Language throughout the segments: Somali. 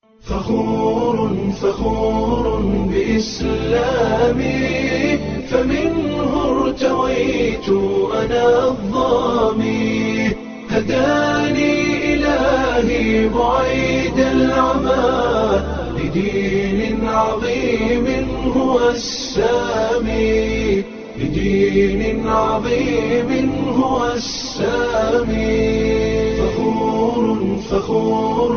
فخور فخور بإسلامي فمنه ارتويت أنا الظامي هداني إلهي بعيد العمى لدين عظيم هو السامي لدين عظيم هو السامي فخور فخور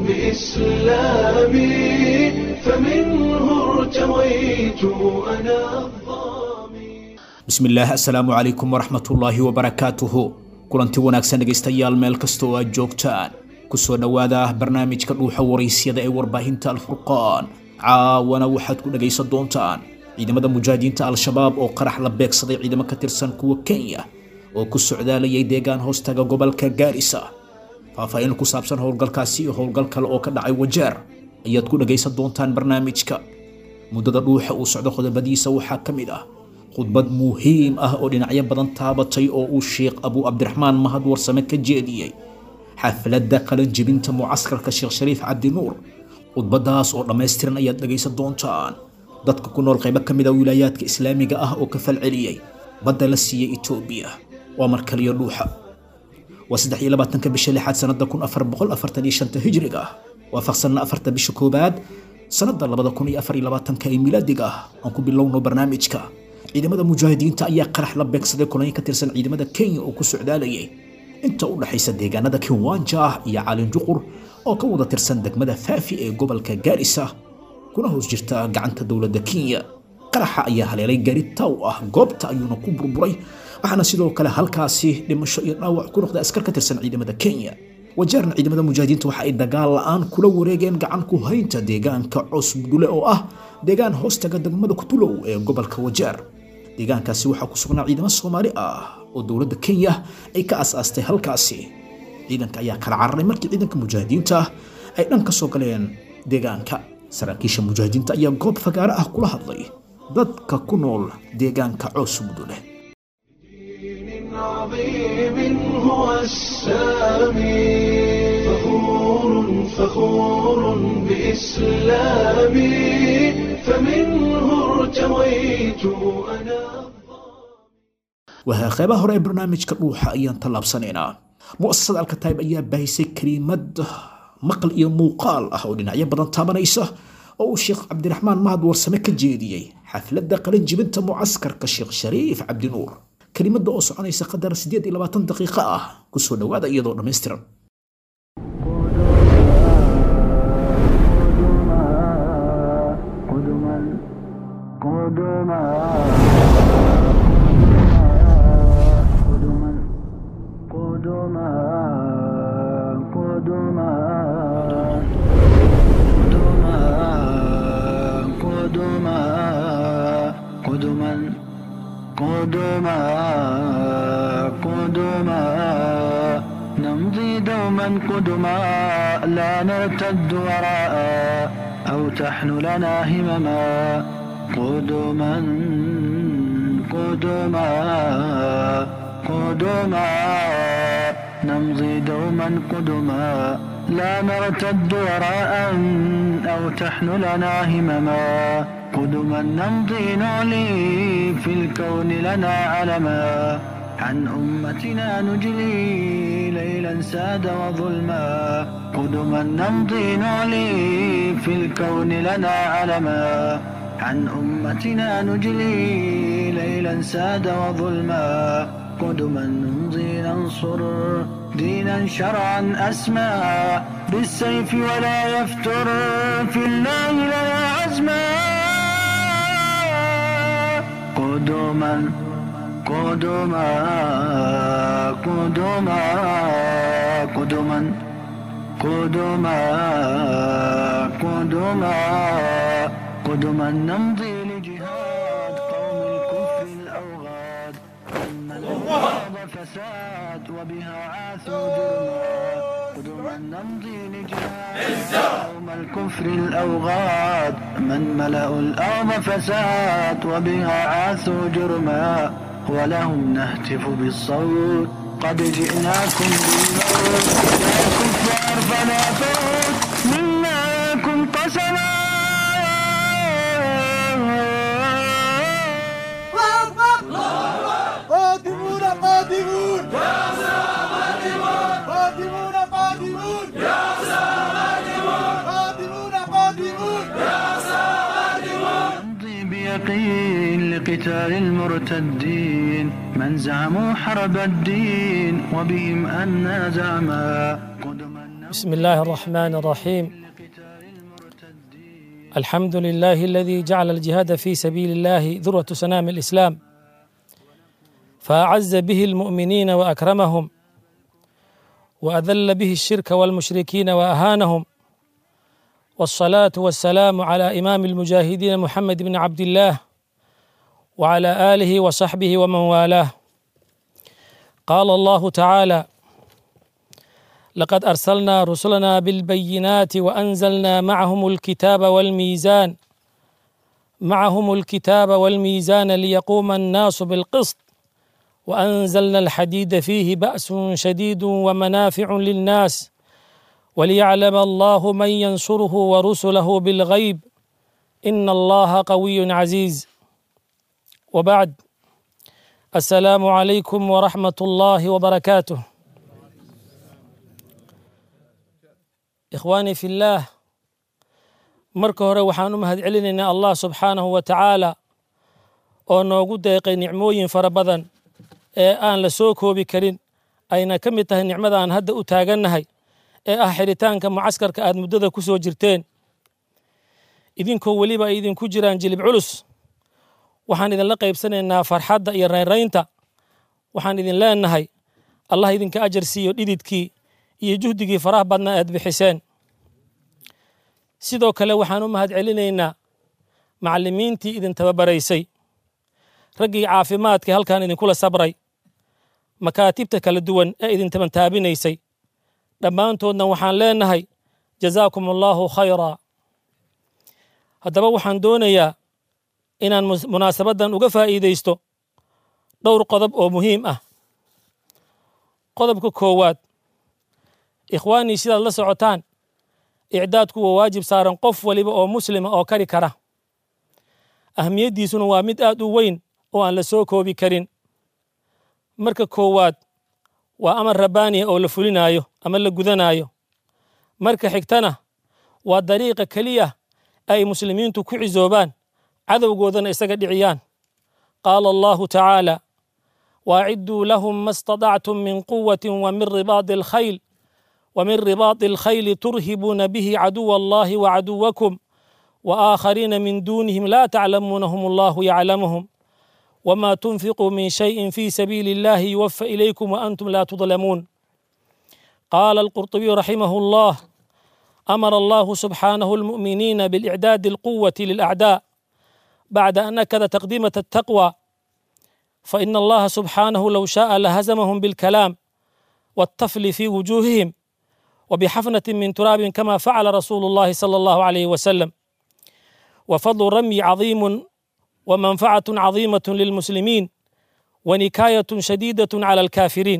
بإسلامي فمنه ارتويت أنا الظامي bismillaah assalaamu calaykum waraxmatullaahi wabarakaatuhu kulanti wanaagsan dhegaystayaal meel kasta oo aad joogtaan kusoo dhowaada barnaamijka dhuuxa waraysyada ee warbaahinta alfurqaan caawana waxaad ku dhagaysan doontaan ciidamada mujaahidiinta al-shabaab oo qarax la beegsaday ciidamo ka tirsan kuwa kenya oo ku socdaalayay deegaan hoostaga gobolka gaarisa faahfaahin ku saabsan howlgalkaasi iyo howlgal kale oo ka dhacay wajeer ayaad ku dhagaysan doontaan barnaamijka muddada dhuuxa uu socdo qodobadiisa waxaa ka mid ah khudbad muhiim ah oo dhinacyo badan taabatay oo uu sheekh abu cabdiraxmaan mahad warsame ka jeediyey xafladda qalanjebinta mucaskarka sheekh shariif cabdinuur khudbadaas oo dhammaystiran ayaad dhagaysan doontaan dadka ku nool qaybo ka mid a wilaayaadka islaamiga ah oo ka falceliyey badda la siiyey etoobiya waa markaliyo dhuuxa waa saddex iyo labaatanka bisha lixaad sanada kun afar boqol afartan iyo shanta hijriga ah waafaqsanna afarta bisha koowaad sanada labada kun iyo afar iyo labaatanka ee milaadiga ah aan ku bilowno barnaamijka ciidamada mujaahidiinta ayaa qarax la beegsaday kulanyo ka tirsan ciidamada kenya oo ku socdaalayay inta u dhaxaysa deegaanada kiwanja iyo calinjuqur oo ka wada tirsan degmada faafi ee gobolka gaarisa kuna hoos jirta gacanta dowladda kenya qaraxa ayaa haleelay gaari taw ah goobta ayuuna ku burburay waxaana sidoo kale halkaasi dhimasho iyo dhaawac ku noqday askar ka tirsan ciidamada kenya wajeerna ciidamada mujaahidiinta waxa ay dagaal la-aan kula wareegeen gacan ku haynta deegaanka cosbudule oo ah deegaan hoostaga degmada kutulow ee gobolka wajeer deegaankaasi waxaa ku sugnaa ciidamo soomaali ah oo dowladda kenya ay ka as-aastay halkaasi ciidanka ayaa kala cararay markii ciidanka mujaahidiinta ay dhan ka soo galeen deegaanka saraakiisha mujaahidiinta ayaa goob fagaaro ah kula hadlay dadka ku nool deegaanka coos mudule دين عظيم هو السامي فخور فخور بإسلامي فمنه ارتويت أنا wahaa qeybaha hore ee barnaamijka dhuuxa ayaan tallaabsanaynaa mu'asasada alkataib ayaa baahisay keliimad maqal iyo muuqaal ah oo dhinacyo badan taabanaysa oo uu sheekh cabdiraxmaan mahad warsame ka jeediyey xafladda qalanjibinta mucaskarka sheekh shariif cabdinuur kelimadda oo soconaysa qadar siddeed iyo labaatan daqiiqo ah kusoo dhowaada iyadoo dhammaystiran قدما قدما قدما قدما قدما قدما قدما قدما قدما قدما نمضي دوما قدما لا نرتد وراء أو تحن لنا همما قدما قدما قدما نمضي دوما قدما لا نرتد وراء أو تحن لنا همما قدما نمضي نعلي في الكون لنا علما عن أمتنا نجلي ليلا ساد وظلما قدما نمضي نعلي في الكون لنا علما عن أمتنا نجلي ليلا ساد وظلما قدما نمضي ننصر دينا شرعا أسمى بالسيف ولا يفتر في الله لنا عزما قدما قدما قدما قدما قدما قدما قدما نمضي لجهاد قوم الكفر الأوغاد ثم الأرض فساد وبها عاثوا جرما قدما نمضي لجهاد قوم الكفر الأوغاد من ملأوا الأرض فساد وبها عاثوا جرما ولهم نهتف بالصوت قد جئناكم بالموت يا كفار فلا فوت منا اليقين لقتال المرتدين من زعموا حرب الدين وبهم أنا زعما قدما بسم الله الرحمن الرحيم الحمد لله الذي جعل الجهاد في سبيل الله ذروة سنام الإسلام فأعز به المؤمنين وأكرمهم وأذل به الشرك والمشركين وأهانهم والصلاة والسلام على إمام المجاهدين محمد بن عبد الله وعلى آله وصحبه ومن والاه قال الله تعالى لقد أرسلنا رسلنا بالبينات وأنزلنا معهم الكتاب والميزان معهم الكتاب والميزان ليقوم الناس بالقسط وأنزلنا الحديد فيه بأس شديد ومنافع للناس وليعلم الله من ينصره ورسله بالغيب إن الله قوي عزيز وبعد السلام عليكم ورحمة الله وبركاته ikhwaanii fi illaah marka hore waxaan u mahad celinaynaa allah subxaanahu wa tacaala oo noogu deeqay nicmooyin fara badan ee aan la soo koobi karin ayna ka mid tahay nicmada aan hadda u taagannahay ee ah xiritaanka mucaskarka aad muddada ku soo jirteen idinkoo weliba ay idinku jiraan jilib culus waxaan idinla qaybsanaynaa farxadda iyo raynraynta waxaan idin leenahay allah idinka ajar siiyo dhididkii iyo juhdigii faraha badnaa aad bixiseen sidoo kale waxaan u mahad celinaynaa macallimiintii idin tababaraysay raggii caafimaadka halkan idinkula sabray makaatibta kala duwan ee idin tabantaabinaysay dhammaantoodna waxaan leenahay jazaakum allaahu khayraa haddaba waxaan doonayaa inaan munaasabaddan uga faa'iidaysto dhowr qodob oo muhiim ah qodobka koowaad ikhwaanii sidaad la socotaan icdaadku waa waajib saaran qof waliba oo muslima oo kari kara ahmiyaddiisuna waa mid aad u weyn oo aan la soo koobi karin marka koowaad waa amar rabbaaniya oo la fulinaayo ama la gudanaayo marka xigtana waa dariiqa keliya ay muslimiintu ku cisoobaan cadowgoodana isaga dhiciyaan qaala allahu tacaala waacidduu lahum ma اstaطactum min quwati wa min ribaadi alkhayl ومن رباط الخيل ترهبون به عدو الله وعدوكم وآخرين من دونهم لا تعلمونهم الله يعلمهم وما تنفقوا من شيء في سبيل الله يوفى إليكم وأنتم لا تظلمون قال القرطبي رحمه الله أمر الله سبحانه المؤمنين بالإعداد القوة للأعداء بعد أن نكد تقديمة التقوى فإن الله سبحانه لو شاء لهزمهم بالكلام والطفل في وجوههم وبحفنة من تراب كما فعل رسول الله صلى الله عليه وسلم وفضل الرمي عظيم ومنفعة عظيمة للمسلمين ونكاية شديدة على الكافرين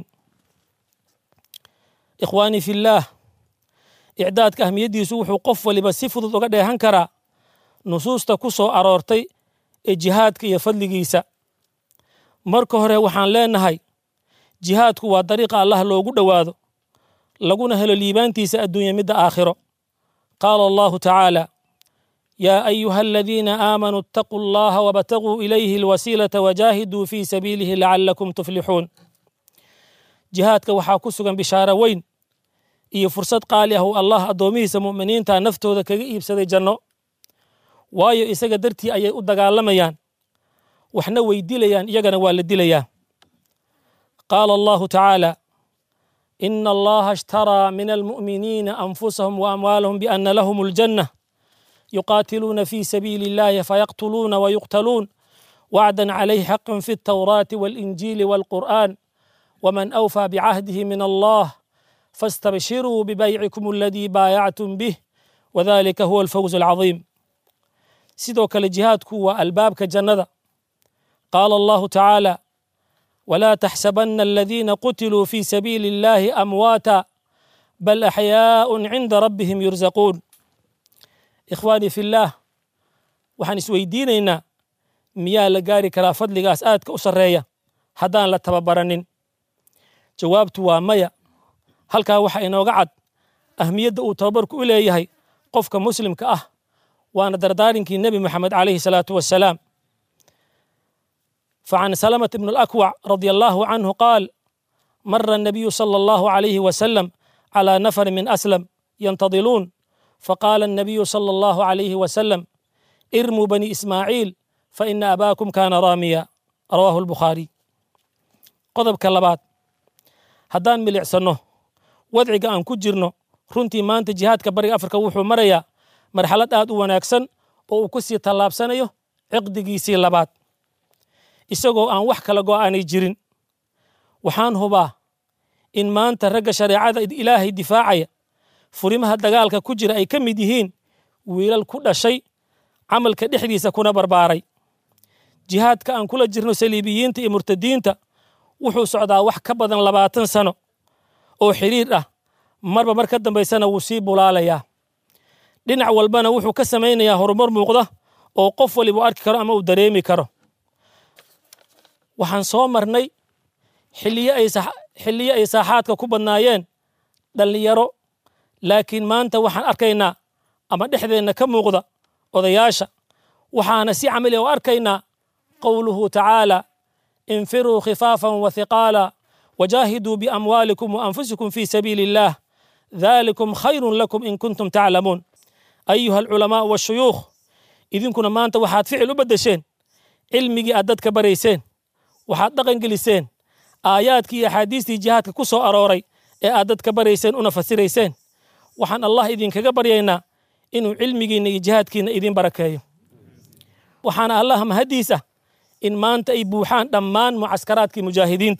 إخواني في الله إعداد كهميدي سوح قف ولبسفض وقد هنكرا نصوص تكسو أرورتي الجهاد كي يفضل جيسا مركو هره وحان لينهاي jihaadku waa dariiqa allah loogu dhowaado laguna helo liibaantiisa adduunya midda aakhiro qaala allahu tacaala yaa ayuha aladiina aamanuu ittaquu allaha wabtaguu ilayhi alwasiilata wajaahiduu fii sabiilihi lacalakum tuflixuun jihaadka waxaa ku sugan bishaaro weyn iyo fursad qaali ah uu allah addoomihiisa mu'miniinta naftooda kaga iibsaday janno waayo isaga dartii ayay u dagaalamayaan waxna way dilayaan iyagana waa la dilayaa قال الله تعالى إن الله اشترى من المؤمنين أنفسهم وأموالهم بأن لهم الجنة يقاتلون في سبيل الله فيقتلون ويقتلون وعدا عليه حقا في التوراة والإنجيل والقرآن ومن أوفى بعهده من الله فاستبشروا ببيعكم الذي بايعتم به وذلك هو الفوز العظيم سيدوك الجهاد كوا الباب كجنة قال الله تعالى ولا تحسبن الذين قتلوا في سبيل الله امواتا بل احياء عند ربهم يرزقون ikhwaanii fillaah waxaan isweydiinaynaa miyaa la gaari karaa fadligaas aadka u sarreeya haddaan la tababaranin jawaabtu waa maya halkaa waxaa inooga cad ahmiyadda uu tababarku u leeyahay qofka muslimka ah waana dardaarinkii nebi moxamed calayhi salaatu wassalaam فعن سلمة بن الأكوع رضي الله عنه قال مر النبي صلى الله عليه وسلم على نفر من أسلم ينتظلون فقال النبي صلى الله عليه وسلم ارموا بني إسماعيل فإن أباكم كان راميا رواه البخاري قضب كلبات هدان ملعسنه wadciga aan ku jirno runtii maanta jihaadka bariga afrika wuxuu marayaa marxalad aad u wanaagsan oo uu ku sii tallaabsanayo ciqdigiisii labaad isagoo aan wax kala go'aanay jirin waxaan hubaa in maanta ragga shareecada ilaahay difaacaya furimaha dagaalka ku jira ay ka mid yihiin wiilal ku dhashay camalka dhexdiisa kuna barbaaray jihaadka aan kula jirno saliibiyiinta iyo murtadiinta wuxuu socdaa wax ka badan labaatan sano oo xidhiir ah marba mar ka dambaysana wuu sii bulaalayaa dhinac walbana wuxuu ka samaynayaa horumar muuqda oo qof waliba u arki karo ama uu dareemi karo waxaan soo marnay xilliyo ay saaxaadka ku badnaayeen dhallinyaro laakiin maanta waxaan arkaynaa ama dhexdeenna ka muuqda odayaasha waxaana si camali u arkaynaa qowluhu tacaala infiruu khifaafan wa hiqaala وجاهدوا بأموالكم وأنفسكم في سبيل الله ذلكم خير لكم إن كنتم تعلمون أيها العلماء والشيوخ إذن كنا ما أنت وحاد فعل بدشين علمي أددك بريسين وحاد دقن جلسين آياتك يا حديثي جهاتك كسو أروري إيه أددك بريسين ونفسريسين وحان الله إذن كبرينا إنه علمي جهاتك إذن بركايو وحان الله مهديسة إن ما أنت إبوحان دمان معسكراتك مجاهدين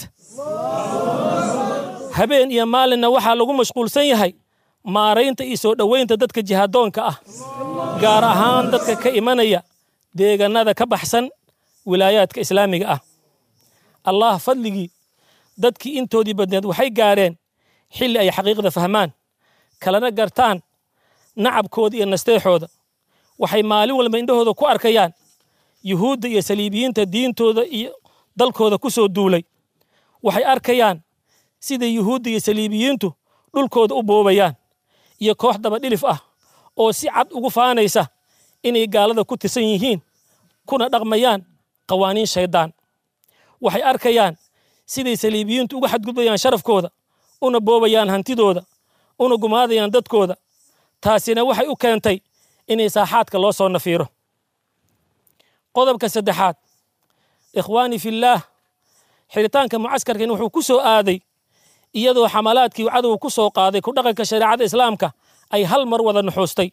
habeen iyo maalinna waxaa lagu mashquulsan yahay maaraynta iyo soo dhoweynta dadka jihaadoonka ah gaar ahaan dadka ka imanaya deegaanada ka baxsan wilaayaadka islaamiga ah allah fadligii dadkii intoodii badneed waxay gaareen xilli ay xaqiiqda fahmaan kalena gartaan nacabkooda iyo nasteexooda waxay maalin walba indhahooda ku arkayaan yuhuudda iyo saliibiyiinta diintooda iyo dalkooda ku soo duulay waxay arkayaan sida yuhuudda iyo saliibiyiintu dhulkooda u boobayaan iyo koox daba dhilif ah oo si cad ugu faanaysa inay gaalada ku tirsan yihiin kuna dhaqmayaan qawaaniin shayddaan waxay arkayaan siday saliibiyiintu uga xadgudbayaan sharafkooda una boobayaan hantidooda una gumaadayaan dadkooda taasina waxay u keentay inay saaxaadka loo soo nafiiro qodobka saddexaad ikhwaani fillaah xiritaanka mucaskarkan wuxuu ku soo aaday iyadoo xamalaadkii cadowga ku soo qaaday ku dhaqanka shareecada islaamka ay hal mar wada nuxuustay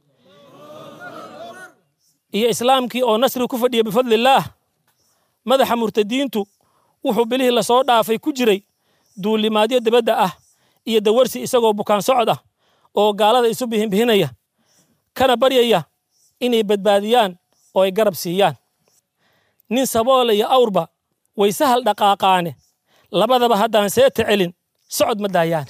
iyo islaamkii oo nasri ku fadhiya bifadlillaah madaxa murtadiintu wuxuu bilihii lasoo dhaafay ku jiray duulimaadyo dibadda ah iyo dawarsi isagoo bukaan socod ah oo gaalada isu bihinbihinaya kana baryaya inay badbaadiyaan oo ay garab siiyaan nin saboole iyo awrba way sahal dhaqaaqaane labadaba haddaan seeta celin socod ma daayaan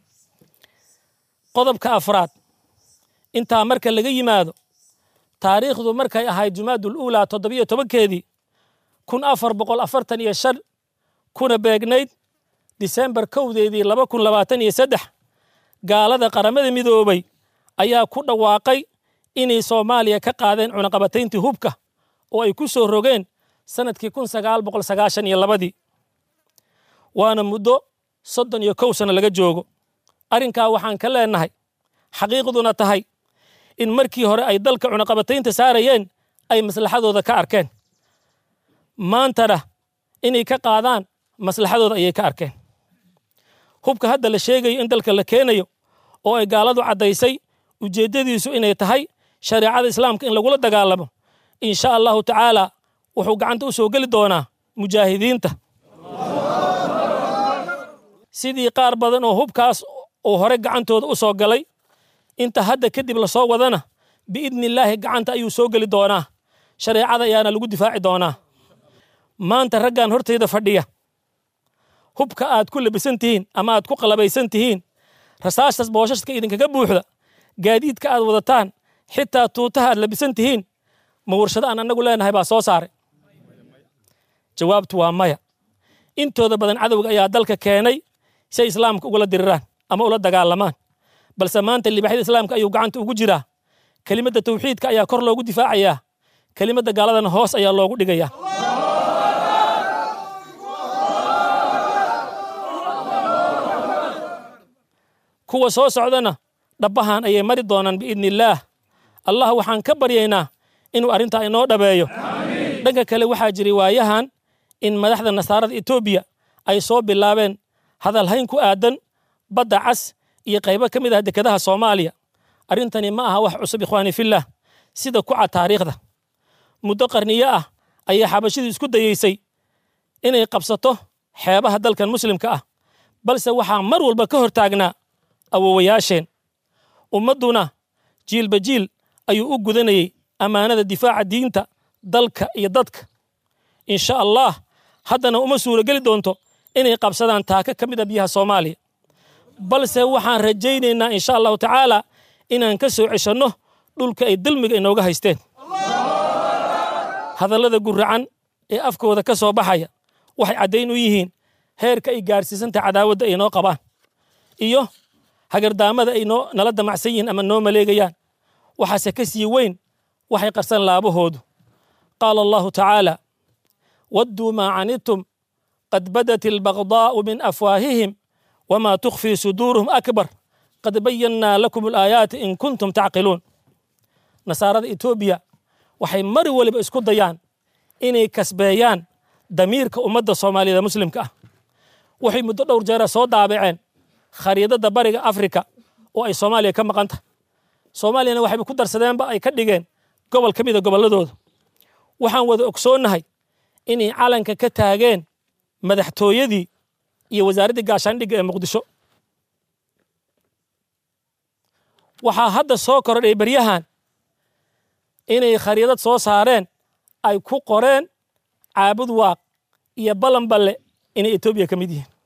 qodobka afraad intaa marka laga yimaado taariikhdu markay ahayd jumaadul uulaa toddobiyo tobankeedii kun afar boqol afartan iyo shan kuna beegnayd disembar kowdeedii laba kun labaatan iyo saddex gaalada qaramada midoobay ayaa ku dhawaaqay inay soomaaliya ka qaadeen cunaqabatayntii hubka oo ay ku soo rogeen sanadkii kun sagaal boqol sagaashan iyo labadii waana muddo soddon iyo kow sano laga joogo arrinkaa waxaan ka leenahay xaqiiqduna tahay in markii hore ay dalka cunaqabataynta saarayeen ay maslaxadooda ka arkeen maantana inay ka qaadaan maslaxadooda ayay ka arkeen hubka hadda la sheegayo in dalka la keenayo oo ay gaaladu caddaysay ujeeddadiisu inay tahay shareecada islaamka in lagula dagaalamo insha allahu tacaala wuxuu gacanta u soo geli doonaa mujaahidiinta sidii qaar badan oo hubkaas uu hore gacantooda u soo galay inta hadda kadib lasoo wadana biidnillaahi gacanta ayuu soo geli doonaa shareecada ayaana lagu difaaci doonaa maanta raggan hortayda fadhiya hubka aad ku labisan tihiin ama aad ku qalabaysan tihiin rasaastas booshaska idinkaga buuxda gaadiidka aad wadataan xitaa tuutaha aad labisan tihiin ma warshado aan annagu leenahay baa soo saaray jawaabtu waa maya intooda badan cadowga ayaa dalka keenay si ay islaamka ugula diriraan ama ula dagaalamaan balse maanta libaxyada islaamka ayuu gacanta ugu jiraa kelimadda tawxiidka ayaa kor loogu difaacayaa kelimadda gaaladana hoos ayaa loogu dhigayaa kuwa soo socdana dhabbahan ayay mari doonaan biidni illaah allah waxaan ka baryaynaa inuu arrintaa inoo dhabeeyo dhanka kale waxaa jiray waayahan in madaxda nasaarada etoobiya ay soo bilaabeen hadalhayn ku aadan badda cas iyo qaybo ka mid ah dekedaha soomaaliya arrintani ma aha wax cusub ikhwaani fillah sida ku cad taariikhda muddo qarniyo ah ayaa xabashidu isku dayeysay inay qabsato xeebaha dalkan muslimka ah balse waxaa mar walba ka hor taagnaa awowayaasheen ummadduna jiilba jiil ayuu u gudanayey ammaanada difaaca diinta dalka iyo dadka insha allah haddana uma suurogeli doonto inay qabsadaan taaka ka mid a biyaha soomaaliya balse waxaan rajaynaynaa insha allahu tacaala inaan ka soo ceshanno dhulka ay dulmiga inooga haysteen hadallada guracan ee afkooda ka soo baxaya waxay caddayn u yihiin heerka ay gaarsiisanta cadaawadda ay noo qabaan iyo hagardaamada ay noo nala damacsan yihiin ama noo maleegayaan waxaase ka sii weyn waxay qarsan laabahoodu qaala allahu tacaala wadduu maa canidtum qad badat albagdaa'u min afwaahihim wamaa tukhfii suduuruhum akbar qad bayannaa lakum alaayaati in kuntum tacqiluun nasaarada etoobiya waxay mar waliba isku dayaan inay kasbeeyaan damiirka ummadda soomaaliyeed muslimka ah waxay muddo dhowr jeera soo daabaceen khariidadda bariga afrika oo ay soomaaliya ka maqan tahay soomaaliyana waxayba ku darsadeenba ay ka dhigeen gobol ka mida gobolladooda waxaan wada ogsoonnahay inay calanka ka taageen madaxtooyadii iyo wasaaraddii gaashaandhigga ee muqdisho waxaa hadda soo korodhay beryahan inay khariidad soo saareen ay ku qoreen caabud waaq iyo balanballe inay etoobiya ka mid yihiin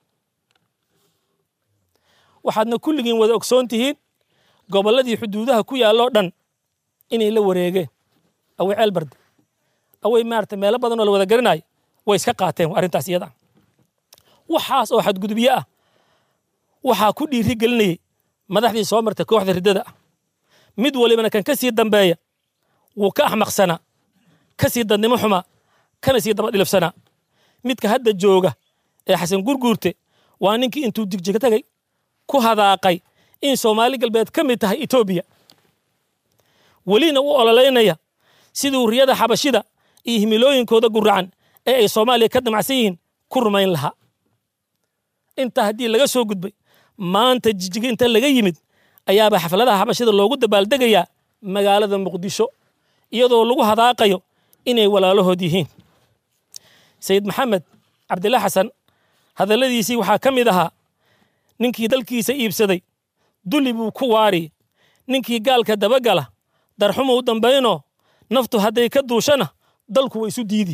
waxaadna kulligiin wada ogsoon tihiin gobolladii xuduudaha ku yaalloo dhan inay la wareegeen awey ceelbarde awey maarata meelo badan oo la wada garanayo way iska qaateen arrintaas iyada waxaas oo xadgudubyo ah waxaa ku dhiiri gelinayay madaxdii soo martay kooxda riddada ah mid walibana kan ka sii dambeeya wuu ka axmaqsanaa ka sii dadnimo xumaa kana sii daba dhilifsanaa midka hadda jooga ee xasan gurguurte waa ninkii intuu digjiga tagay ku hadaaqay in soomaali galbeed ka mid tahay etoobiya welina u ololeynaya siduu riyada xabashida iyo himilooyinkooda guracan ee ay soomaaliya ka damacsan yihiin ku rumayn lahaa intaa haddii laga soo gudbay maanta jijiga inta laga yimid ayaaba xafladaha xabashida loogu dabaaldegayaa magaalada muqdisho iyadoo lagu hadaaqayo inay walaalahood yihiin sayid maxamed cabdilla xasan hadalladiisii waxaa ka mid ahaa ninkii dalkiisa iibsaday duli buu ku waari ninkii gaalka dabagala darxumu u dambaynoo naftu hadday ka duushana dalku wa isu diidi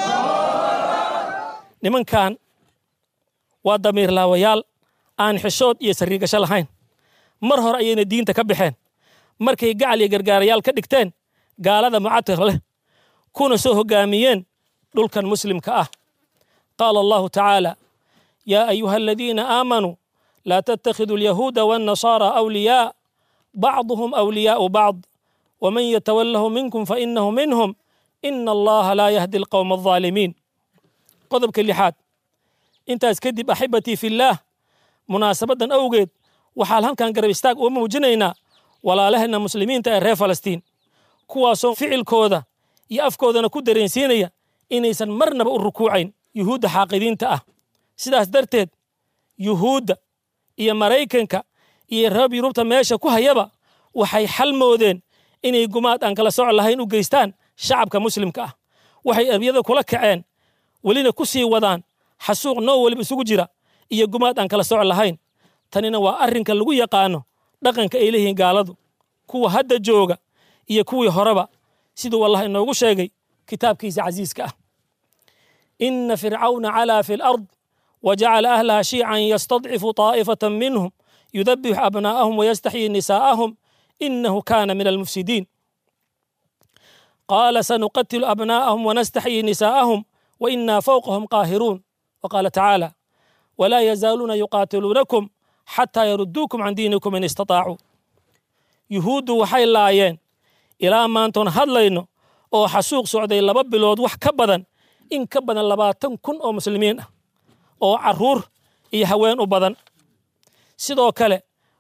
nimankan waa damiir laawayaal aan xishood iyo sariigasho lahayn mar hore ayayna diinta ka baxeen markay gacal iyo gargaarayaal ka dhigteen gaalada mucatir leh kuna soo hoggaamiyeen dhulkan muslimka ah qaala allahu tacaala yaa ayuha aladiina aamanuu laa tattakhiduu alyahuuda waannasaara awliyaa bacduhum awliyaau bacd waman yatawalahu minkum fainahu minhum ina allaha laa yahdi alqowma alظaalimiin qodobka lixaad intaas kadib axibatii fillaah munaasabaddan awgeed waxaan halkan garab istaag uga muujinaynaa walaalaheenna muslimiinta ee reer falastiin kuwaasoo ficilkooda iyo afkoodana ku dareensiinaya inaysan marnaba u rukuucayn yuhuudda xaaqidiinta ah sidaas darteed yuhuudda iyo maraykanka iyo reer yurubta meesha ku hayaba waxay xal moodeen inay gumaad aan kala soc lahayn u geystaan shacabka muslimka ah waxay eryada kula kaceen welina ku sii wadaan xasuuq noo weliba isugu jira iyo gumaad aan kala soc lahayn tanina waa arrinka lagu yaqaano dhaqanka ay leeyihiin gaaladu kuwa hadda jooga iyo kuwii horeba siduu allah inoogu sheegay kitaabkiisa casiiska ah ina fircawna calaa fi lard wajacala ahlaha shiican yastadcifu taa'ifatan minhum yudabixu abnaa'ahum wayastaxyii nisaa'ahum inahu kana min almufsidiin qaala sanuqatilu abnaa'ahum wanastaxyii nisaa'ahum wainaa fawqahum qaahiruun waqaala tacaala walaa yazaaluuna yuqaatiluunakum xataa yaruduukum can diinikum in istataacuu yuhuuddu waxay laayeen ilaa maantoon hadlayno oo xasuuq socday laba bilood wax ka badan in ka badan labaatan kun oo muslimiin ah oo carruur iyo haween u badan sidoo kale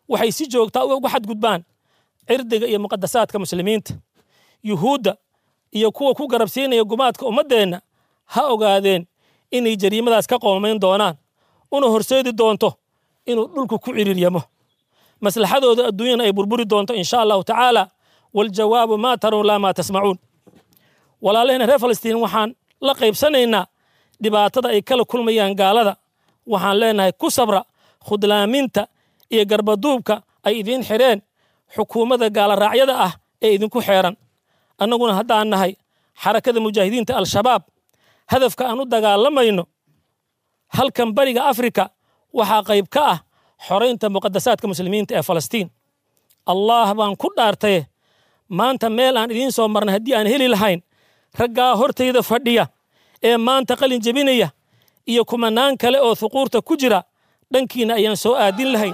waxay si joogtaa uga xadgudbaan cirdiga iyo muqadasaadka muslimiinta yuhuudda iyo kuwa ku garabsiinaya gumaadka ummaddeenna ha ogaadeen inay jariimadaas ka qoomayn doonaan una horseedi doonto inuu dhulku ku ciriiryamo maslaxadooda adduunyana ay burburi doonto insha allahu tacaala waljawaabu maa taruun laa maa tasmacuun walaalahena reer falastiin waxaan la qaybsanaynaa dhibaatada ay kala kulmayaan gaalada waxaan leenahay ku sabra khudlaaminta iyo garbaduubka ay idiin xidheen xukuumadda gaalaraacyada ah ee idinku xeeran annaguna haddaan nahay xarakada mujaahidiinta al-shabaab hadafka aan u dagaalamayno halkan bariga afrika waxaa qayb ka ah xoraynta muqadasaadka muslimiinta ee falastiin allah baan ku dhaartaye maanta meel aan idiin soo marnay haddii aan heli lahayn raggaa hortayda fadhiya ee maanta qalin jebinaya iyo kumanaan kale oo huquurta ku jira dhankiina ayaan soo aadin lahayn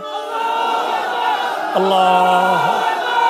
allah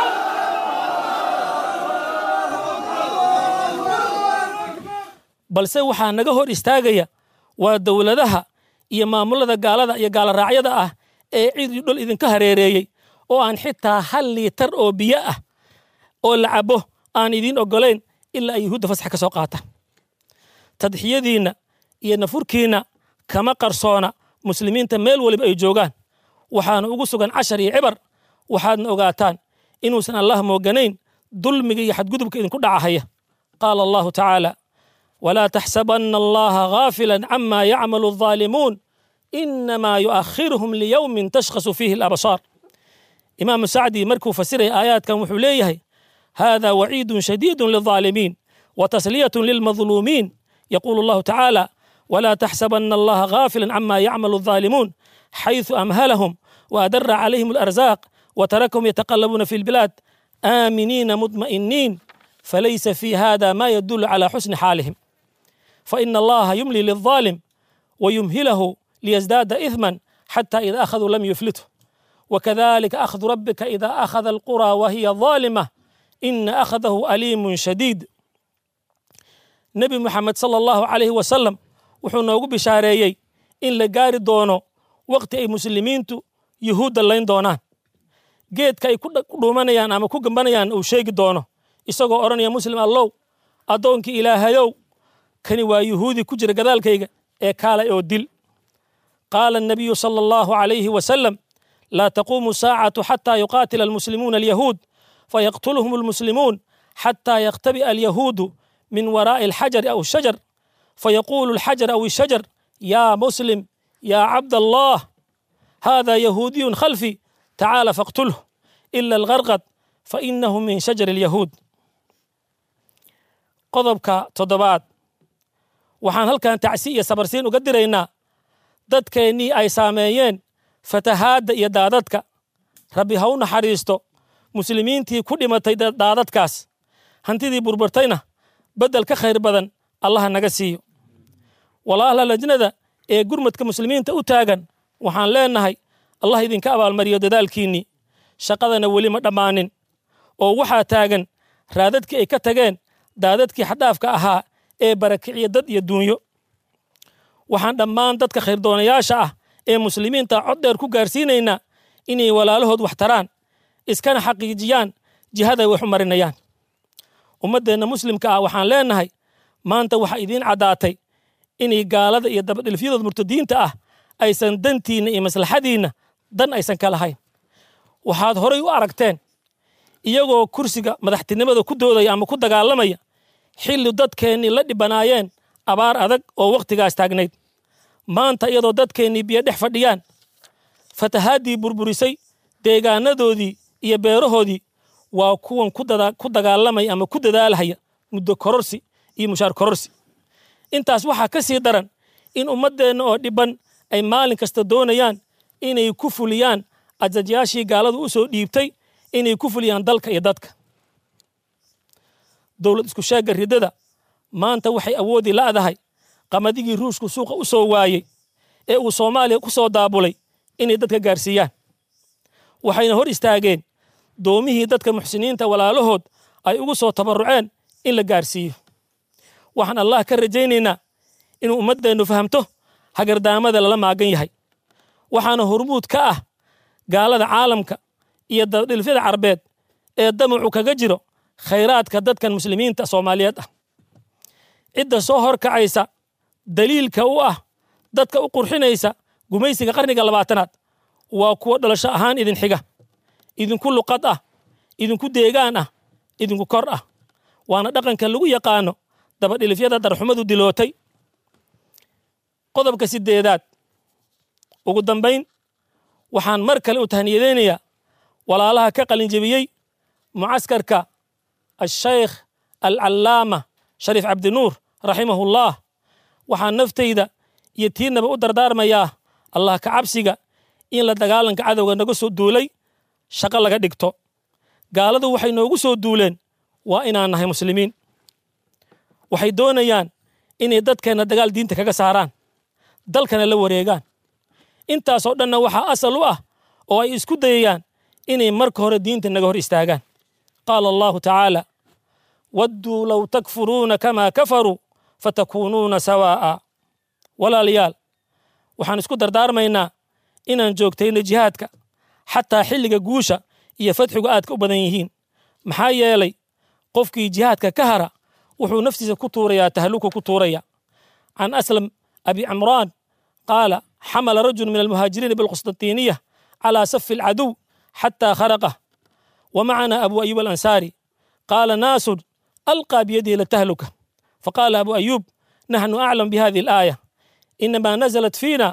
balse waxaa naga hor istaagaya waa dowladaha iyo maamulada gaalada iyo gaalaraacyada ah ee cid iyo dhul idinka hareereeyey oo aan xitaa hal liitar oo biyo ah oo la cabo aan idiin oggolayn ilaa ay yuhuudda fasax ka soo qaata tadxiyadiinna iyo nafurkiinna kama qarsoona muslimiinta meel waliba ay joogaan waxaana ugu sugan cashar iyo cibar waxaadna ogaataan inuusan allah mooganayn dulmiga iyo xadgudubka idinku dhacahaya qaala allahu tacaala ولا تحسبن الله غافلا عما يعمل الظالمون إنما يؤخرهم ليوم تشخص فيه الأبصار إمام سعدي مركو فسر آيات كان وحوليه هذا وعيد شديد للظالمين وتسلية للمظلومين يقول الله تعالى ولا تحسبن الله غافلا عما يعمل الظالمون حيث أمهلهم وأدر عليهم الأرزاق وتركهم يتقلبون في البلاد آمنين مطمئنين فليس في هذا ما يدل على حسن حالهم فإن الله يملي للظالم ويمهله ليزداد إثما حتى إذا أخذوا لم يفلته وكذلك أخذ ربك إذا أخذ القرى وهي ظالمة إن أخذه أليم شديد نبي محمد صلى الله عليه وسلم wuxuu noogu bishaareeyey in la gaari doono waqti ay muslimiintu yuhuudda layn doonaan geedka ay ku dhuumanayaan ama ku gambanayaan uu sheegi doono isagoo odhanaya muslim allow addoonkii ilaahayow kani waa yuhuudi ku jira gadaalkayga ee kaalay oo dil qaala الnabiyu salى allahu عalayhi wasalam laa taquumu saacatu xataa yuqaatila almuslimuuna alyahuud fayaqtuluhum almuslimuun xataa yaktabi'a alyahuudu min waraa'i alxajari aw shajar فيقول الحجر أو الشجر يا مسلم يا عبد الله هذا يهودي خلفي تعال فاقتله إلا الغرقد فإنه من شجر اليهود qodobka toddobaad waxaan halkan tacsi iyo sabarsiin uga diraynaa dadkeennii ay saameeyeen fatahaadda iyo daadadka rabbi ha u naxariisto muslimiintii ku dhimatay daadadkaas hantidii burburtayna beddel ka khayr badan allaha naga siiyo walaala lajnada ee gurmadka muslimiinta u taagan waxaan leenahay allah idinka abaalmariyo dadaalkiinnii shaqadana weli ma dhammaanin oo waxaa taagan raadadkii ay ka tageen daadadkii xadhaafka ahaa ee barakiciya dad iyo duunyo waxaan dhammaan dadka khayrdoonayaasha ah ee muslimiinta cod dheer ku gaarsiinaynaa inay walaalahood wax taraan iskana xaqiijiyaan jihaday wax u marinayaan ummaddeenna muslimka ah waxaan leenahay maanta waxaa idiin caddaatay inay gaalada iyo dabadhilfyadood murtadiinta ah aysan dantiinna iyo maslaxadiinna dan aysan ka lahayn waxaad horay u aragteen iyagoo kursiga madaxtinimada ku doodaya ama ku dagaalamaya xilli dadkeennii la dhibanaayeen abaar adag oo wakhtigaas taagnayd maanta iyadoo dadkeennii biyo dhex fadhiyaan fatahaaddii burburisay deegaanadoodii iyo beerahoodii waa kuwan ku dagaalamaya ama ku dadaalhaya muddo kororsi iyo mushaar kororsi intaas waxaa ka sii daran in ummaddeenna oo dhibban ay maalin kasta doonayaan inay ku fuliyaan ajajayaashii gaaladu u soo dhiibtay inay ku fuliyaan dalka iyo dadka dowlad isku sheegga riddada maanta waxay awoodi la'dahay qamadigii ruushku suuqa u soo waayey ee uu soomaaliya ku soo daabulay inay dadka gaarsiiyaan waxayna hor istaageen doomihii dadka muxsiniinta walaalahood ay ugu soo tabarruceen in la gaarsiiyo waxaan allah ka rajaynaynaa inuu ummaddeennu fahamto hagardaamada lala maagan yahay waxaana hormuud ka ah gaalada caalamka iyo dabadhilfyada carbeed ee damacu kaga jiro khayraadka dadkan muslimiinta soomaaliyeed ah cidda soo horkacaysa daliilka u ah dadka u qurxinaysa gumaysiga qarniga labaatanaad waa kuwo dhalasho ahaan idin xiga idinku luqad ah idinku deegaan ah idinku kor ah waana dhaqanka lagu yaqaano dabadhilifyada darxumadu dilootay qodobka sideedaad ugu dambayn waxaan mar kale u tahniyadeynayaa walaalaha ka qalinjebiyey mucaskarka ashaykh alcallaama shariif cabdinuur raximahullah waxaan naftayda iyo tiinaba u dardaarmayaa allah ka cabsiga in la dagaalanka cadowga naga soo duulay shaqo laga dhigto gaaladu waxay noogu soo duuleen waa inaan nahay muslimiin waxay doonayaan inay dadkeenna dagaal diinta kaga saaraan dalkana la wareegaan intaasoo dhanna waxaa asal u ah oo ay isku dayayaan inay marka hore diinta naga hor istaagaan qaala allahu tacaala wadduu low takfuruuna kamaa kafaruu fatakuunuuna sawaa'a walaalayaal waxaan isku dardaarmaynaa inaan joogtayno jihaadka xataa xilliga guusha iyo fadxigu aadka u badan yihiin maxaa yeelay qofkii jihaadka ka hara wuxuu naftiisa ku tuurayaa tahluku ku tuuraya can aslam abi cimraan qaala xamala rajul min almuhaajiriina bilqusطanطiniya calى safi alcaduw xatى kharaqah ومعنا أبو أيوب الأنصاري قال ناس ألقى بيده لتهلكة فقال أبو أيوب نحن أعلم بهذه الآية إنما نزلت فينا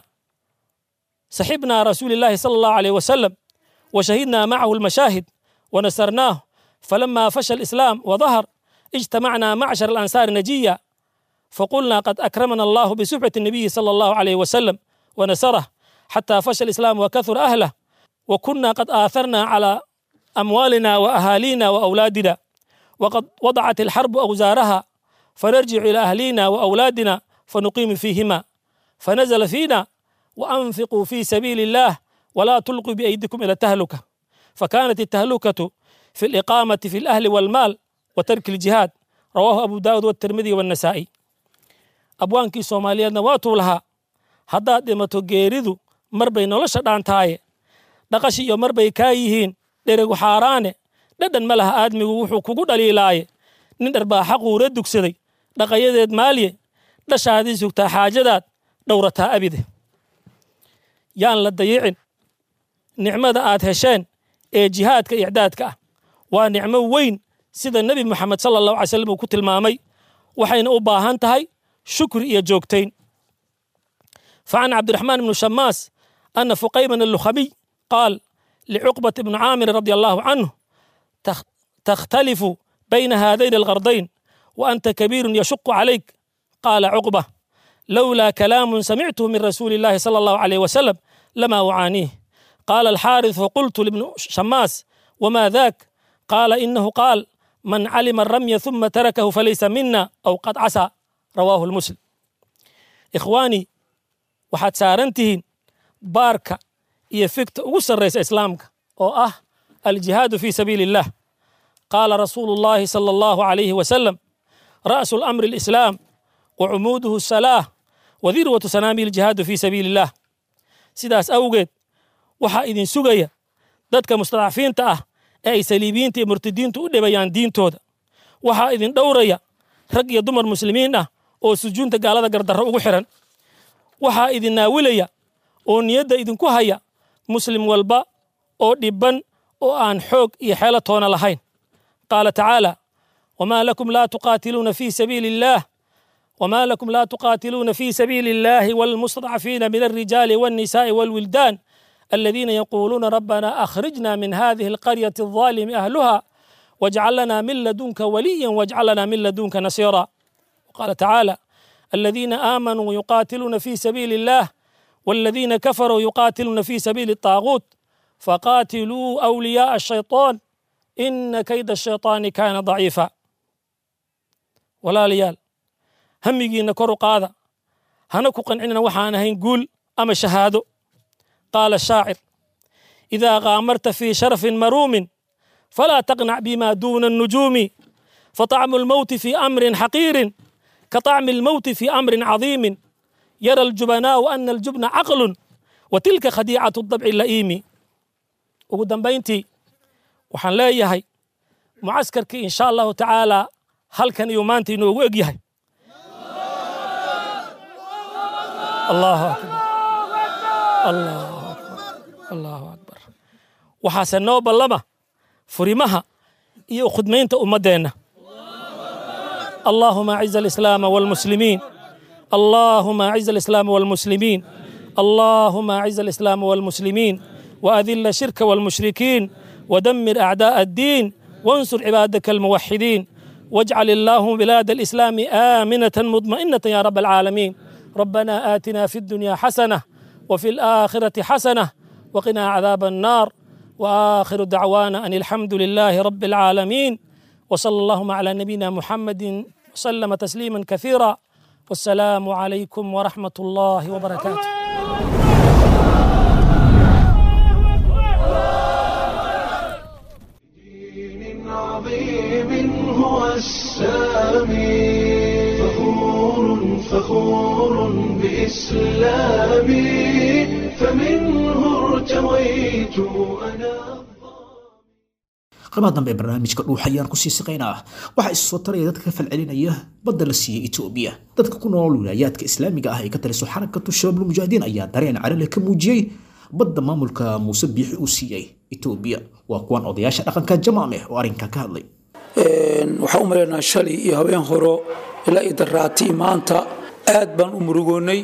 سحبنا رسول الله صلى الله عليه وسلم وشهدنا معه المشاهد ونصرناه فلما فشى الإسلام وظهر اجتمعنا معشر الأنصار نجيا فقلنا قد أكرمنا الله بسبعة النبي صلى الله عليه وسلم ونصره حتى فشى الإسلام وكثر أهله وكنا قد آثرنا على أموالنا وأهالينا وأولادنا وقد وضعت الحرب أوزارها فنرجع إلى أهلينا وأولادنا فنقيم فيهما فنزل فينا وأنفقوا في سبيل الله ولا تلقوا بأيديكم إلى التهلكة فكانت التهلكة في الإقامة في الأهل والمال وترك الجهاد رواه أبو داود والترمذي والنسائي أبوانكي سوماليا واتوا لها haddaad dhimato geeridu mar bay nolosha dhaantaaye dhaqashi iyo mar bay kaa yihiin dheregu xaaraane dhadhan ma laha aadmigu wuxuu kugu dhaliilaaye nin dharbaaxa quura dugsaday dhaqayadeed maalye dhashaadii sugtaa xaajadaad dhowrataa abide yaan la dayicin nicmada aad hesheen ee jihaadka icdaadka ah waa nicmo weyn sida nebi moxamed sala allahu alay slam uu ku tilmaamay waxayna u baahan tahay shukri iyo joogtayn فعن عبد الرحمن بن شماس أن فقيما اللخمي قال لعقبة بن عامر رضي الله عنه تختلف بين هذين الغرضين وأنت كبير يشق عليك قال عقبة لولا كلام سمعته من رسول الله صلى الله عليه وسلم لما أعانيه قال الحارث فقلت لابن شماس وما ذاك قال إنه قال من علم الرمي ثم تركه فليس منا أو قد عسى رواه المسلم إخواني waxaad saaran tihiin baarka iyo figta ugu sarraysa islaamka oo ah aljihaadu fii sabiili illah qaala rasuulu llaahi sala allahu calayhi wasalam ra'su lamri alislaam wa cumuuduhu asalaah wa dirwatu sanaami aljihaadu fii sabiili illah sidaas awgeed waxaa idin sugaya dadka mustadcafiinta ah ee ay saliibiyiinta iyo murtadiintu u dhibayaan diintooda waxaa idin dhowraya rag iyo dumar muslimiin ah oo sujuunta gaalada gardarro ugu xihan waxaa idin naawilaya oo niyadda idinku haya muslim walba oo dhibban oo aan xoog iyo xeelo toona lahayn qaala tacaala wamaa lakum laa tuqaatiluuna fii sabiili illaah وما لكم لا تقاتلون في سبيل الله والمستضعفين من الرجال والنساء والولدان الذين يقولون ربنا أخرجنا من هذه القرية الظالم أهلها واجعل لنا من لدنك وليا واجعل لنا من لدنك نصيرا وقال تعالى الذين آمنوا يقاتلون في سبيل الله والذين كفروا يقاتلون في سبيل الطاغوت فقاتلوا أولياء الشيطان إن كيد الشيطان كان ضعيفا ولا ليال hamigiinna kor u qaada hana ku qancinina waxaan ahayn guul ama shahaado qaala shaacir idaa qaamarta fii sharafin maruumin falaa taqnac bima duuna الnujuumi faطacmu اlmowti fii amrin xaqiirin kaطacmi اlmowti fii amrin cadiimin yara اljubanaau ana aljubna caqlu wa tilka khadiicaة الضabci la'iimi ugu dambayntii waxaan leeyahay mucaskarkii insha allahu tacaala halkan iyo maanta inoogu eg yahay allahu akbar allahu akbar allahu akbar waxaase noo ballama furimaha iyo khudmaynta ummaddeenna اللهم أعز الإسلام والمسلمين اللهم أعز الإسلام والمسلمين اللهم أعز الإسلام والمسلمين وأذل الشرك والمشركين ودمر أعداء الدين وانصر عبادك الموحدين واجعل اللهم بلاد الإسلام آمنة مطمئنة يا رب العالمين ربنا آتنا في الدنيا حسنة وفي الآخرة حسنة وقنا عذاب النار وآخر دعوانا أن الحمد لله رب العالمين وصلى اللهم على نبينا محمد وسلم تسليما كثيرا والسلام عليكم ورحمة الله وبركاته دين عظيم هو السامي فخور فخور بإسلامي فمنه ارتويت أنا qabaha dambe ee barnaamijka dhuux ayaan kusii siqaynaa waxaa isu soo taraya dadka ka falcelinaya badda la siiyey etoobiya dadka ku nool wilaayaadka islaamiga ah ee ka taliso xarakatu shabaabul mujaahidiin ayaa dareen carale ka muujiyey badda maamulka muuse biixi uu siiyey etoobiya waa kuwan odayaasha dhaqanka jamaameh oo arrinkaa ka hadlay waxaan u maleynaa shalay iyo habeen horo ilaa iyo daraatii maanta aad baan u murugoonnay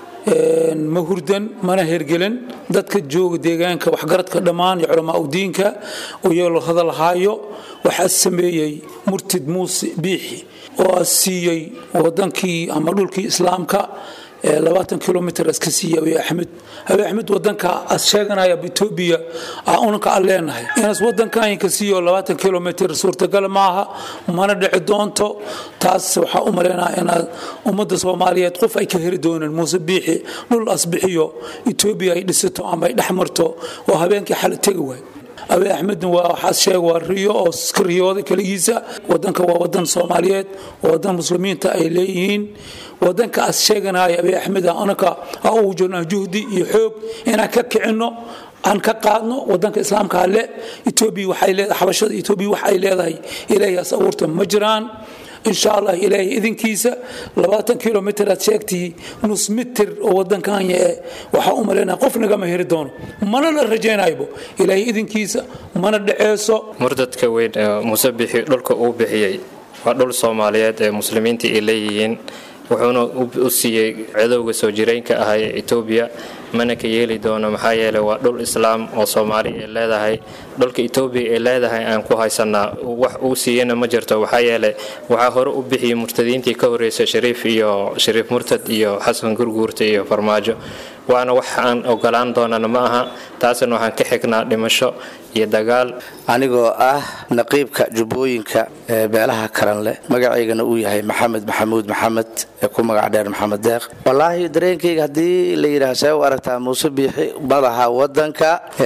ma hurdan mana hergelan dadka jooga deegaanka waxgaradka dhammaan iyo culamaa u diinka oo iyagoo la hadalhaayo waxaa sameeyey murtid muuse biixi oo a siiyey wadankii ama dhulkii islaamka labaatan kilomitr iska siiya abiy axmed abiy axmed wadanka as sheeganaya etoobiya unanka aan leenahay inaas wadankan ka siiyo labaatan kilomitr suurtagal maaha mana dhici doonto taas waxaa u maleynaya inaad ummadda soomaaliyeed qof ay ka heli doonaan muuse biixi dhul asbixiyo etoobiya ay dhisato ama ay dhex marto oo habeenkii xala tegi waay abiy axmedna waa waxaas sheeg waa riyo oo iska riyooday keligiisa wadanka waa wadan soomaaliyeed waa wadan muslimiinta ay leeyihiin wadanka as sheeganaya abiy axmed anaka a ugu jirnaa juhdi iyo xoog inaan ka kicinno aan ka qaadno wadanka islaamka le etoobiya waxay leedahay xabashada etoobiya wax ay leedahay ilaahiyaas abuurta ma jiraan insha allah ilaahay idinkiisa labaatan kilomitr aad sheegtii nus mitir oo wadankan yae waxaa u malaynaya qof nagama heri doono mana la rajaynaybo ilaahay idinkiisa mana dheceeso murdadka weyn ee muuse bixi dhulka uu bixiyey waa dhul soomaaliyeed ee muslimiinta ay leeyihiin wuxuuna u siiyey cadowga soo jireenka ahaa ee etoobiya mana ka yeeli doono maxaa yeeley waa dhul islaam oo soomaali ay leedahay dhulka etoobiya ay leedahay aan ku haysanaa wax uu siiyana ma jirto waxaa yeeley waxaa hore u bixiyey murtadiintii ka horreysay shariif iyo shariif murtad iyo xasan gurguurta iyo farmaajo waana wax aan ogolaan doonana ma aha taasna waxaan ka xignaa dhimasho iyo dagaal anigoo ah naqiibka jubbooyinka ee beelaha karan leh magacaygana uu yahay maxamed maxamuud maxamed ee ku magac dheer maxamed deeq wallaahi dareenkayga haddii la yidhaah see u aragtaa muuse biixi madaxa wadanka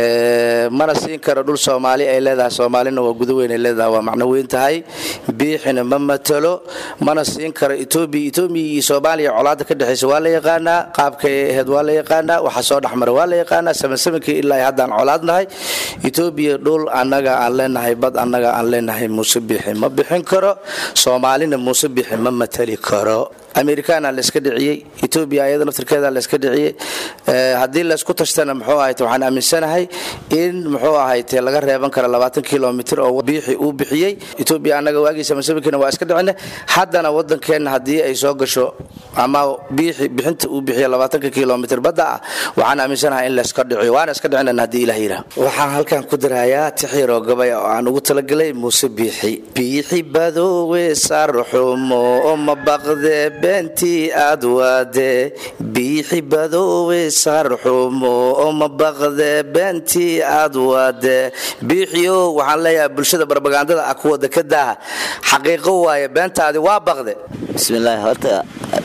mana siin karo dhul soomaali ay leedahay soomaalina waa gudaweyn ay leedahay waa macno weyn tahay biixina ma matalo mana siin karo etoobiya etoobiya iyo soomaaliya colaada ka dhexaysa waa la yaqaanaa qaabkay ahayd waa la yaqaanaa waxa soo dhexmara waa la yaqaanaa samansamankii ilaa haddaan colaadnahay etoobiya dhul annaga aan leenahay bad annaga aan leenahay muuse biixi ma bixin karo soomaalina muuse biixi ma matali karo amerikaana layska dhiciyey etoobiya ayada naftirkeeda layska dhiciyey haddii laysku tashtana muxuu ahayte waxaan aaminsanahay in muxuu ahayte laga reeban karo labaatan kilomitr oo biixi uu bixiyey etoobiya annaga waagiisa masabikina waa iska dhicine haddana wadankeenna haddii ay soo gasho ama biixi bixinta uu bixiyo labaatanka kilomitr badda ah waxaan aaminsanahay in layska dhiciyo waana iska dhicinan haddii ilaah yidhaah waxaan halkan ku dirayaa tixyaroo gabay oo aan ugu talagalay muuse biixi biixi badoowe sarxumo ma baqde bentii aad waade biixi badoowe sarxumo ma baqde bentii aad waade biixiyo waxaan leeyahay bulshada barbagandada ah kuwa dekadaha xaqiiqo waaye beentaadi waa baqde bismillaahi horta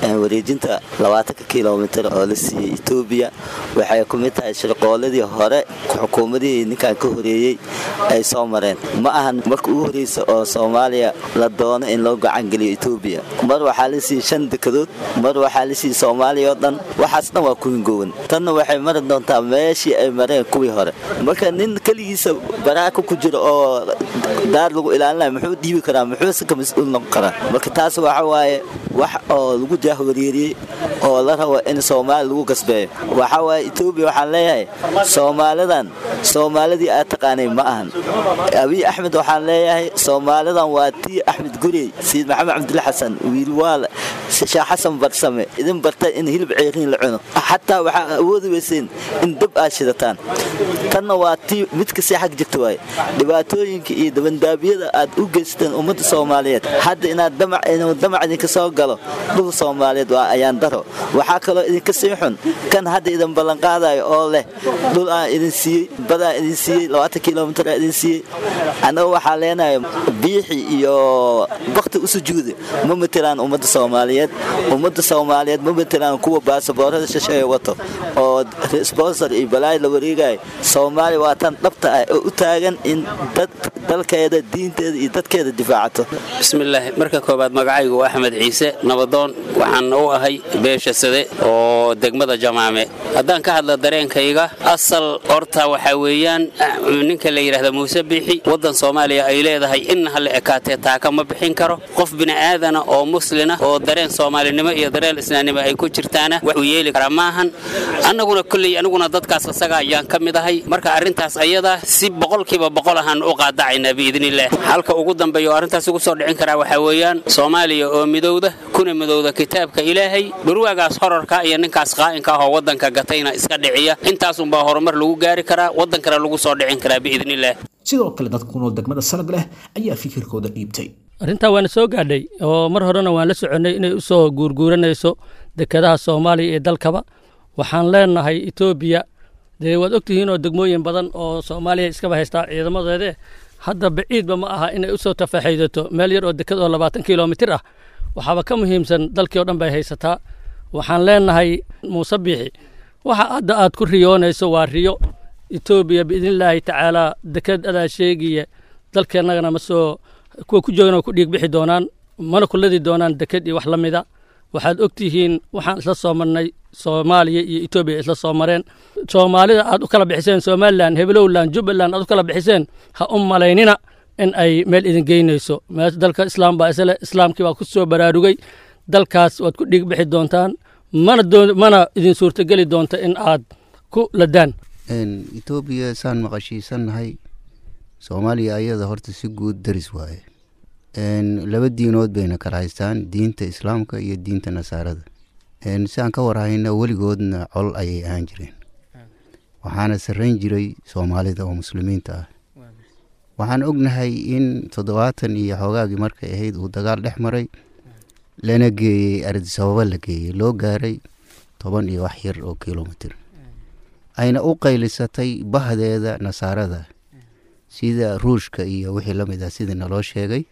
wareejinta labaatanka kilomitir oo la siiyey etoobiya waxay ku mid tahay shirqooladii hore xukuumadihii ninkan ka horeeyey ay soo mareen ma ahan marka ugu horeysa oo soomaaliya la doono in loo gacangeliyo etoobiya mar waxaa la siiyey shan dekadood mar waxaa la siiyey soomaaliya oo dhan waxaas dhan waa ku hingoowan tanna waxay mari doontaa meeshii ay mareen kuwii hore marka nin keligiisa baraaka ku jira oo daar lagu ilaalinaya muxuu dhiibi karaa muxuuse ka mas-uul noqon karaa marka taas waxa waaye wax oo lagu jaahwareeriyey oo la rabo in soomaali lagu gasbeeyo waxaa waaye etoobiya waxaan leeyahay soomaalidan soomaalidii aad taqaanay ma ahan abiy axmed waxaan leeyahay soomaalidan waa tii axmed gurey sayid maxamed cabdilla xasan wiilwaal sheekh xasan barsame idin bartay in hilib ceeriin la cuno xataa waxaa awoodi weyseen in dab aad shidataan tanna waa tii mid kasii xag jirta waaye dhibaatooyinka iyo dabandaabiyada aad u geysteen ummadda soomaaliyeed hadda inaad damac inuu damac idinka soo galo dhul soomaaliyeed waa ayaan daro waxaa kaloo idinka sii xun kan hadda idin ballanqaadayo oo leh dhul aan idin siiyey badaan idin siiyey labaatan kilomitir aan idin siiyey annaga waxaa leenahay biixi iyo bakti u sujuuda ma matelaan ummadda soomaaliyeed ummadda soomaaliyeed ma matelaan kuwa baasaboorada shisheeye wato oo sponsor iyo balaay la wareegayo soomaaliya waa tan dhabta ah oo u taagan in dad dalkeeda diinteeda iyo dadkeeda difaacato bismillaahi marka koowaad magacaygu waa axmed ciise nabadoon waxaan u ahay beesha sade oo degmada jamaame haddaan ka hadla dareenkayga asal horta waxaa weeyaan ninka la yidhaahda muuse biixi waddan soomaaliya ay leedahay inna ha la ekaatee taaka ma bixin karo qof bini'aadana oo muslina oo dareen soomaalinimo iyo dareen islaamnimo ay ku jirtaana wax uu yeeli karaa maahan annaguna kolley aniguna dadkaas asaga ayaan ka mid ahay marka arrintaas ayada si boqolkiiba boqol ahaan u qaadacaynaa biidnillaah halka ugu dambeeya oo arrintaas ugu soo dhicin karaa waxaa weeyaan soomaaliya oo midowda kuna midowda kitaabka ilaahay dhurwaagaas horarka iyo ninkaas qaa'inka ah oo waddanka gatayna iska dhiciya intaasunbaa horumar lagu gaari karaa waddankana lagu soo dhicin karaa biidnillaah sidoo kale dad ku nool degmada salag leh ayaa fikirkooda dhiibtay arrintaa waana soo gaadhay oo mar horena waan la soconnay inay u soo guurguuranayso dekedaha soomaaliya iyo dalkaba waxaan leenahay etoobiya dee waad ogtihiin oo degmooyin badan oo soomaaliya iskaba haystaa ciidamadeede hadda baciidba ma aha inay usoo tafaxaydato meel yar oo deked oo labaatan kilomitir ah waxaaba ka muhiimsan dalkii oo dhan bay haysataa waxaan leenahay muuse biixi waxa hadda aad ku riyoonayso waa riyo etoobiya biidnillaahi tacaalaa deked adaa sheegiya dalkeennagana ma soo kuwa ku joogan oo ku dhiig bixi doonaan mana kuladi doonaan deked iyo wax la mida waxaad og tihiin waxaan isla soo marnay soomaaliya iyo etoobiya isla soo mareen soomaalida aad u kala bixiseen somalilan hebelowland jubbaland aad u kala bixiseen ha u malaynina in ay meel idin geynayso meesha dalka islaam baa isle islaamkii baa ku soo baraarugay dalkaas waad ku dhiig bixi doontaan mana mana idin suurtogeli doonta in aad ku ladaan etoobiya saan maqashiisannahay soomaaliya ayada horta si guud daris waaye laba diinood bayna kala haystaan diinta islaamka iyo diinta nasaarada siaan ka warhayna weligoodna col ayay ahaan jireen waxaana sarrayn jiray soomaalida oo muslimiinta ah waxaan ognahay in toddobaatan iyo xoogaagii markay ahayd uu dagaal dhex maray lana geeyey ardisababa la geeyey loo gaaray toban iyo wax yar oo kilomitir ayna u qaylisatay bahdeeda nasaarada sida ruushka iyo wixii la mid ah sidii naloo sheegay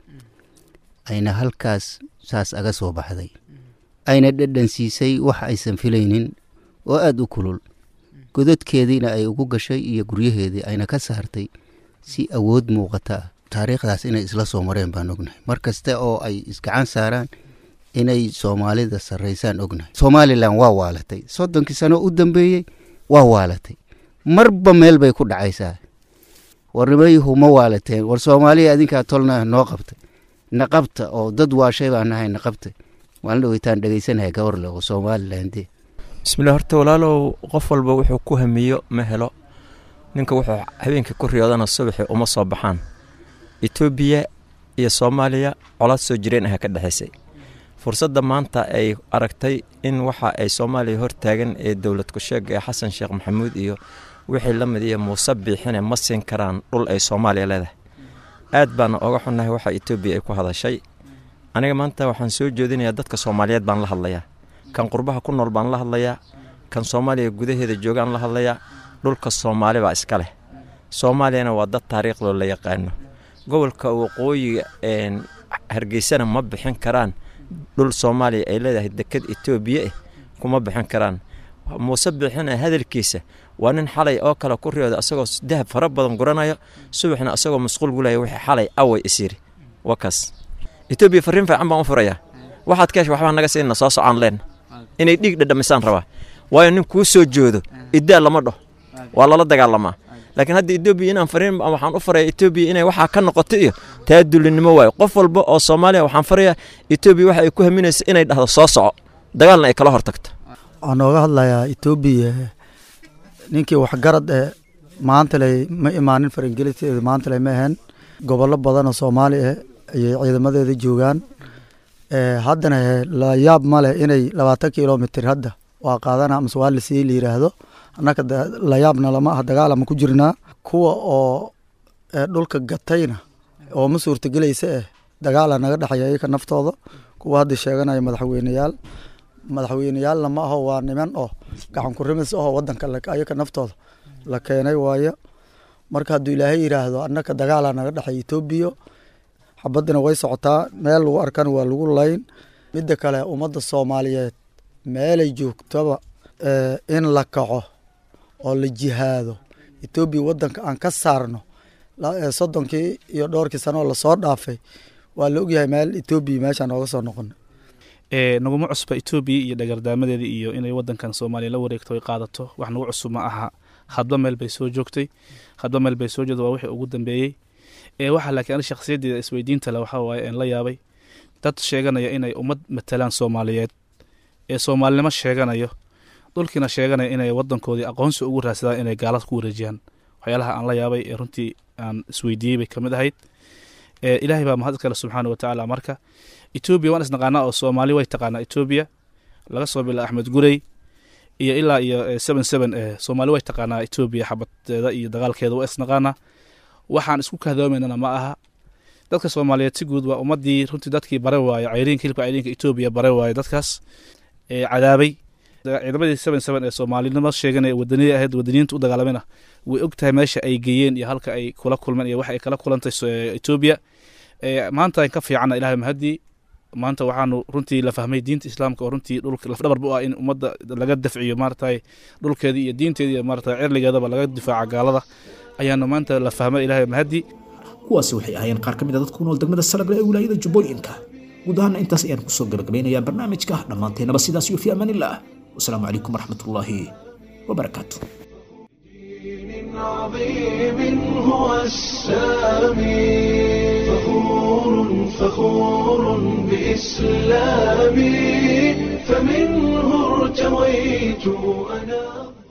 ayna halkaas saas aga soo baxday ayna dhadhan siisay wax aysan filaynin oo aada u kulul godadkeediina ay ugu gashay iyo guryaheedii ayna ka saartay si awood muuqata ah taariikhdaas inay isla soo mareen baan ognahay mar kasta oo ay isgacan saaraan inay soomaalida sarraysaan ognahay somalilan waa waalatay soddonkii sano u dambeeyey waa waalatay marba meel bay ku dhacaysaa warnimayuhu ma waalateen war soomaaliya adinkaa tolna noo qabtay naqabta oo dad waashay baan nahay naqabta maalin dhaweytaan dhegeysanaya gabarle oo somaliland bismillah horta walaalow qof walba wuxuu ku hamiyo ma helo ninka wuxuu habeenkii ku riyoodana subaxii uma soo baxaan etoobiya iyo soomaaliya colaad soo jireen aha ka dhexaysay fursadda maanta ay aragtay in waxa ay soomaaliya hortaagan ee dowlad ku-sheega ee xasan sheekh maxamuud iyo wixii la mid iyo muuse biixine ma siin karaan dhul ay soomaaliya leedahay aad baana oga xunnahay waxa etoobiya ay ku hadashay aniga maanta waxaan soo jeedinayaa dadka soomaaliyeed baan la hadlayaa kan qurbaha ku nool baan la hadlayaa kan soomaaliya gudaheeda joogaan la hadlayaa dhulka soomaali baa iska leh soomaaliyana waa dad taariikhdoo la yaqaano gobolka waqooyiga hargeysana ma bixin karaan dhul soomaaliya ay leedahay deked etoobiya ah kuma bixin karaan muuse bixina hadalkiisa waa nin xalay oo kale ku riyooda asagoo dahab fara badan guranayo subaxna asagoo masquul gulaya wixii xalay away isyiri wakaas etoobiya fariin fiican baan u furayaa waxaad ka hesha waxbaa naga siinna soo socon leen inay dhiig dhadhamisaan rabaa waayo nin kuu soo joodo iddaa lama dhaho waa lala dagaalamaa laakiin hadda etoobiya inaan fariin waxaan u faraya etoobiya inay waxaa ka noqoto iyo taa dulinimo waayo qof walba oo soomaaliya waxaan farayaa etoobiya waxa ay ku haminaysa inay dhahdo soo soco dagaalna ay kala hortagto waxaan nooga hadlayaa etoobiya ninkii waxgarad ee maantaley ma imaanin farangeliteeda maantaley ma ahayn gobollo badan oo soomaali ah ayay ciidamadeeda joogaan haddana la yaab ma leh inay labaatan kilomitr hadda waa qaadana amase waa lasii la yiraahdo annaka la yaabna lama ah dagaalama ku jirnaa kuwa oo dhulka gatayna oo ma suurtagelaysa eh dagaala naga dhexeeya iyaka naftooda kuwa hadda sheeganaya madaxweyneyaal madaxweyneyaalna ma aho waa niman oo gacan kurimis aho wadanka ayaka naftooda la keenay waayo marka hadduu ilaahay yidhaahdo annaka dagaala naga dhexeeya etoobiya xabadina way socotaa meel lagu arkana waa lagu layn midda kale ummadda soomaaliyeed meelay joogtaba in la kaco oo la jihaado etoobiya wadanka aan ka saarno soddonkii iyo dhowrkii sano oo lasoo dhaafay waa la ogyahay meel etoobiya meeshaan ooga soo noqona naguma cusba etoobiya iyo dhagardaamadeeda iyo inay wadankan soomaaliya la wareegto ay qaadato wax nagu cusub ma aha hadba meel bay soo joogtay hadba meel bay soo joogtay waa wixii ugu dambeeyey waxaa laakiin ani shakhsiyaddeeda isweydiinta le waxaa waaye een la yaabay dad sheeganaya inay ummad matalaan soomaaliyeed ee soomaalinimo sheeganayo dhulkiina sheeganaya inay wadankoodii aqoonsi ugu raadsadaan inay gaalada ku wareejiyaan waxyaalaha aan la yaabay ee runtii aan isweydiiyey bay kamid ahayd ilaahay baa mahad kale subxaana watacaala marka etoobiya waan isnaqaanaa oo soomaali way taqaanaa etoobiya laga soo bila axmed gurey iyo ilaa iyo seven seven e soomaali way taqaanaa etoobiya xabadeeda iyo dagaalkeeda waa isnaqaanaa waxaan isku kahdoomaynana ma aha dadka soomaaliyeed si guud waa ummadii runtii dadkii bare waaye cayriinka hilibka cayriinka etoobiya bare waaye dadkaas cadaabay ciidamadii seven seven ee soomaalinimo sheeganaya wadaniyada ahayd wadaniyiinta u dagaalamena way og tahay meesha ay geeyeen iyo halka ay kula kulmeen iyo waxa ay kala kulantay etoobiya maanta ka fiicana ilahay mahadii maanta waxaanu runtii la fahmay diinta islaamka oo runtii dhulka lafdhabarba u ah in ummadda laga dafciyo maaratay dhulkeedii iyo diinteedii iyo maaratay cirligeedaba laga difaaca gaalada ayaanu maanta la fahmay ilahay mahadii kuwaasi waxay ahaayeen qaar ka mid a dadku nool degmada salagle ee wilaayada jubbooyinka guud ahaana intaas ayaan kusoo gabagabeynayaa barnaamijka dhammaanteennaba sidaas iyo fi amaanillaah wasalaamu calaykum waraxmatullaahi wabarakaatu عظيم هو السامي فخور فخور بإسلامي فمنه ارتويت أنا